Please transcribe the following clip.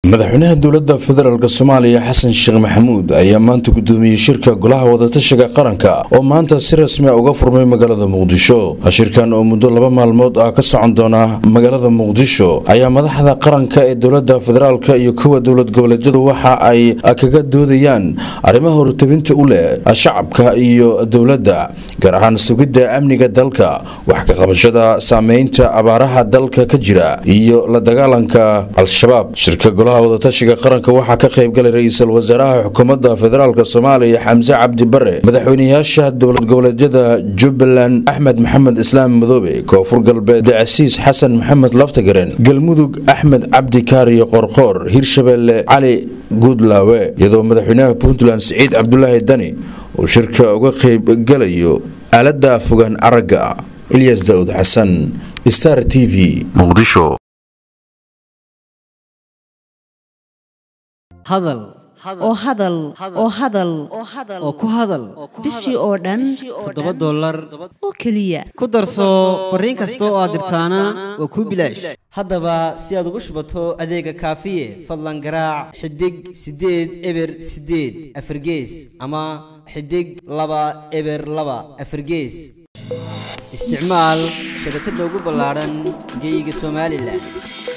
madaxweynaha dowladda federaalk soomaaliya xasan sheekh maxamuud ayaa maanta gudoomiyey shirka golaha wadatashiga qaranka oo maanta si rasmi a uga furmay magaalada muqdisho shirkan oo muddo laba maalmood ah ka socon doona magaalada muqdisho ayaa madaxda qaranka ee dowladda federaalk iyo kuwa dowlad goboleedyadu waxa ay kaga doodayaan arrimaha hortabinta u leh shacabka iyo dowladda gaar ahaan sugidda amniga dalka wax ka qabashada saameynta abaaraha dalka ka jira iyo la dagaalanka al-shabaab shirka golaha wadatashiga qaranka waxaa ka qaybgalay ra-iisul wasaaraha xukuumadda federaalk soomaaliya xamse cabdi bare madaxweynayaasha dowlad goboleedyada jubbaland axmed maxamed islaam madoobe koonfur galbeed casiis xasan maxamed laftagaren galmudug axmed cabdi kaariyo qorqoor hirshabeelle cali guudlaawe iyadoo madaxweynaha puntland siciid cabdulaahi dani uu shirka uga qaybgalayo aalada fogaan aragga ilyas daawud xasan star t v muqdisho hadal oo hadal oo hadal oo ku hadal bishii oo dhan toddoba dollar oo keliya ku darso fariin kasta oo aad dirtaana waa kuu bilaash haddaba si aad ugu shubato adeega kaafiye fadlan garaac xidig siddeed eber siddeed afargees ama xidig laba eber laba afargees isticmaal shabakadda ugu ballaadhan geeyiga somalilan